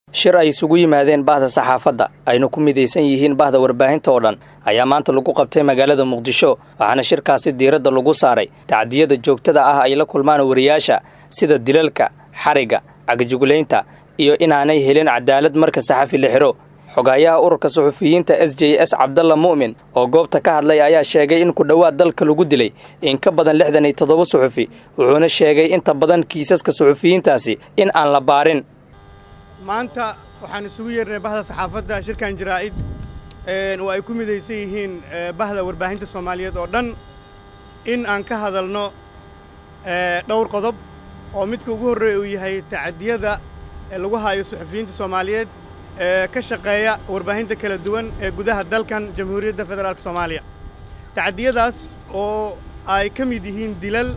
shir ay isugu yimaadeen bahda saxaafadda ayna ku midaysan yihiin bahda warbaahinta oo dhan ayaa maanta lagu qabtay magaalada muqdisho waxaana shirkaasi diiradda lagu saaray tacdiyada joogtada ah ay la kulmaan wariyaasha sida dilalka xarigga cagajugulaynta iyo inaanay helin cadaalad marka saxafi la xidho xogaayaha ururka suxufiyiinta s j s cabdalla mu'min oo goobta ka hadlay ayaa sheegay in ku dhowaad dalka lagu dilay in ka badan lixdan iyo toddoba suxufi wuxuuna sheegay inta badan kiisaska suxufiyiintaasi in aan la baarin maanta waxaan isugu yeernay bahda saxaafadda shirkan jaraa'id oo ay ku midaysan yihiin bahda warbaahinta soomaaliyeed oo dhan in aan ka hadalno dhowr qodob oo midka ugu horreeya uu yahay tacadiyada lagu haayo suxufiyiinta soomaaliyeed ee ka shaqeeya warbaahinta kala duwan ee gudaha dalkan jamhuuriyadda federaalka soomaaliya tacadiyadaas oo ay ka mid yihiin dilal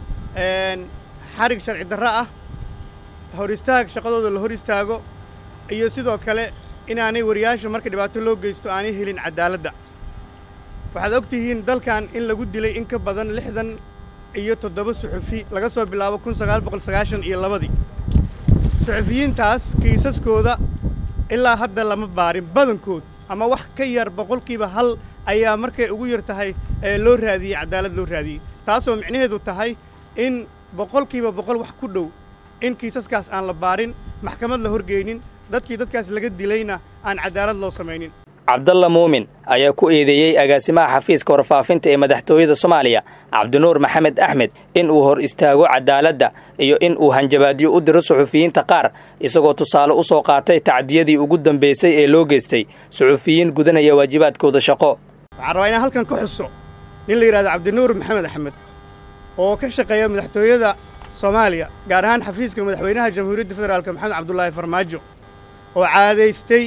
xarig sharci darro ah hor istaag shaqadooda la hor istaago iyo sidoo kale inaanay wariyaasha marka dhibaato loo geysto aanay helin cadaaladda waxaad og tihiin dalkan in lagu dilay in ka badan lixdan iyo toddoba suxufi laga soo bilaabo kun sagaal boqol sagaashan iyo labadii suxufiyiintaas kiisaskooda ilaa hadda lama baarin badankood ama wax ka yar boqolkiiba hal ayaa markay ugu yar tahay ee loo raadiyey cadaalad loo raadiyey taasoo micnaheedu tahay in boqolkiiba boqol wax ku dhow in kiisaskaas aan la baarin maxkamad la horgeynin dadkii dadkaas laga dilayna aan cadaalad loo samaynin cabdalla muumin ayaa ku eedeeyey agaasimaha xafiiska warfaafinta ee madaxtooyada soomaaliya cabdinuur maxamed axmed in uu hor istaago cadaaladda iyo in uu hanjabaadyo u diro suxufiyiinta qaar isagoo tusaale u soo qaatay tacdiyadii ugu dambaysay ee loo geystay suxufiyiin gudanaya waajibaadkooda shaqo waxaan rabaa inaan halkan ka xuso nin la yidhahdo cabdinuur maxamed axmed oo ka shaqeeya madaxtooyada soomaaliya gaar ahaan xafiiska madaxweynaha jamhuuriyadda federaalka maxamed cabdulaahi farmaajo oo caadaystay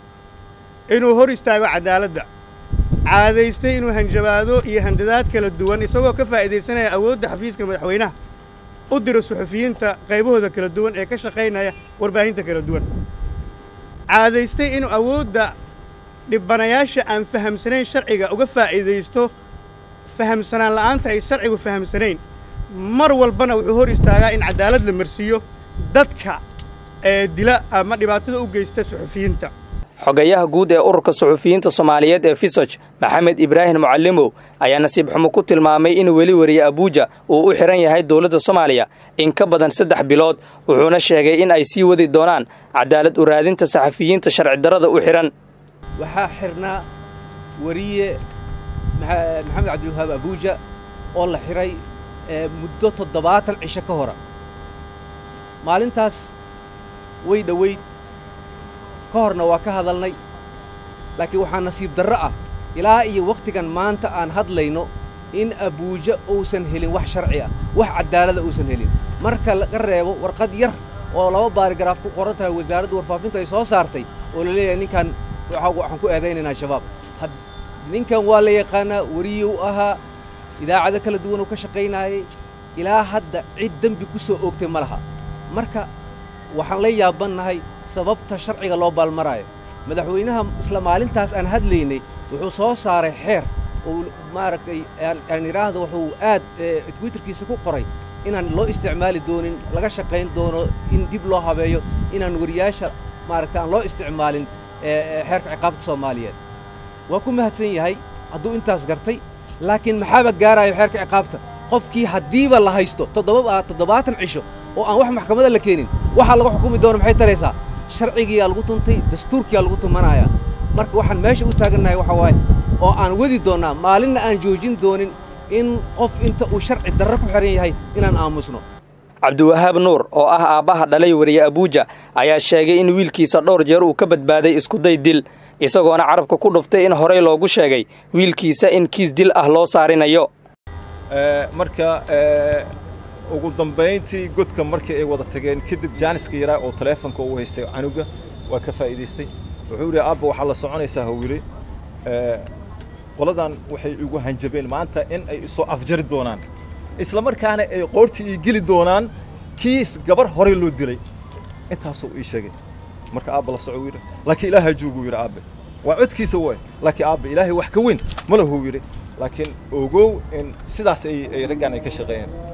inuu hor istaago cadaaladda caadaystay inuu hanjabaado iyo handadaad kala duwan isagoo ka faa'iidaysanaya awoodda xafiiska madaxweynaha u diro suxufiyiinta qaybahooda kala duwan ee ka shaqaynaya warbaahinta kala duwan caadaystay inuu awoodda dhibbanayaasha aan fahamsanayn sharciga uga faa'iidaysto fahamsanaan la'aanta ay sharcigu fahamsanayn mar walbana wuxuu hor istaagaa in cadaalad la marsiiyo dadka ee dila ama dhibaatada u geysta suxufiyiinta xogayaha guud ee ururka suxufiyiinta soomaaliyeed ee fisoj maxamed ibraahim mucallimow ayaa nasiib xumo ku tilmaamay in weli wariye abuuja uu u xidhan yahay dowladda soomaaliya in ka badan saddex bilood wuxuuna sheegay in ay sii wadi doonaan cadaalad u raadinta saxafiyiinta sharci darrada u xidhan waxaa xidhnaa wariye maxamed cabdiwahaab abuuja oo la xidhay muddo toddobaatan cisho ka hora maalintaas way dhowayd ka horna waa ka hadalnay laakiin waxaa nasiib darro ah ilaa iyo wakhtigan maanta aan hadlayno in abuuja uusan helin wax sharci ah wax caddaalada uusan helin marka laga reebo warqad yar oo laba baarigaraaf ku qoran tahay wasaaradda warfaafinta ay soo saartay oo la leeyahay ninkan waxaan ku eedaynaynaa shabaab ninkan waa la yaqaanaa wariyuu ahaa idaacado kala duwan uu ka shaqaynaayay ilaa hadda cid dembi ku soo oogtay ma laha marka waxaan la yaabannahay sababta sharciga loo baalmaraayo madaxweynaha isla maalintaas aan hadlaynay wuxuu soo saaray xeer oo maaragtay aan idhaahdo wuxuu aad twitterkiisa ku qoray inaan loo isticmaali doonin laga shaqayn doono in dib loo habeeyo inaan wariyaasha maaragtay aan loo isticmaalin xeerka ciqaabta soomaaliyeed waa ku mahadsan yahay hadduu intaas gartay laakiin maxaaba gaaraayo xeerka ciqaabta qofkii haddiiba la haysto toddobaatan cisho oo aan wax maxkamada la keenin waxaa laga xukumi doono maxay taraysaa sharcigiyaa lagu tuntay dastuurkiyaa lagu tumanayaa marka waxaan meesha u taagannahay waxa waaye oo aan wadi doonnaa maalinna aan joojin doonin in qof inta uu sharci darro ku xidhan yahay inaan aamusno cabdiwahaab nuur oo ah aabbaha dhalay wariye abuuja ayaa sheegay in wiilkiisa dhowr jeer uu ka badbaaday iskuday dil isagoona carabka ku dhuftay in horey loogu sheegay wiilkiisa in kiis dil ah loo saarinayo marka ugu dambayntii godka markii ay wada tageen kadib jaaniska yaraa oo taleefonka uu haystay canuga waa ka faa'iidaystay wuxuu yidhi aabba waxaa la soconaysaa hawile qoladan waxay igu hanjabeen maanta in ay isoo afjari doonaan isla markaana ay qoortii ii geli doonaan kiis gabar horey loo dilay intaasuu ii sheegay marka aabba la soco yidhi laakiin ilaaha jooguu yidhi aabbe waa codkiisa way laakiin aabbe ilaahay wax ka weyn ma lahuu yidhi laakiin ogow in sidaas ay raggan ay ka shaqeeyeen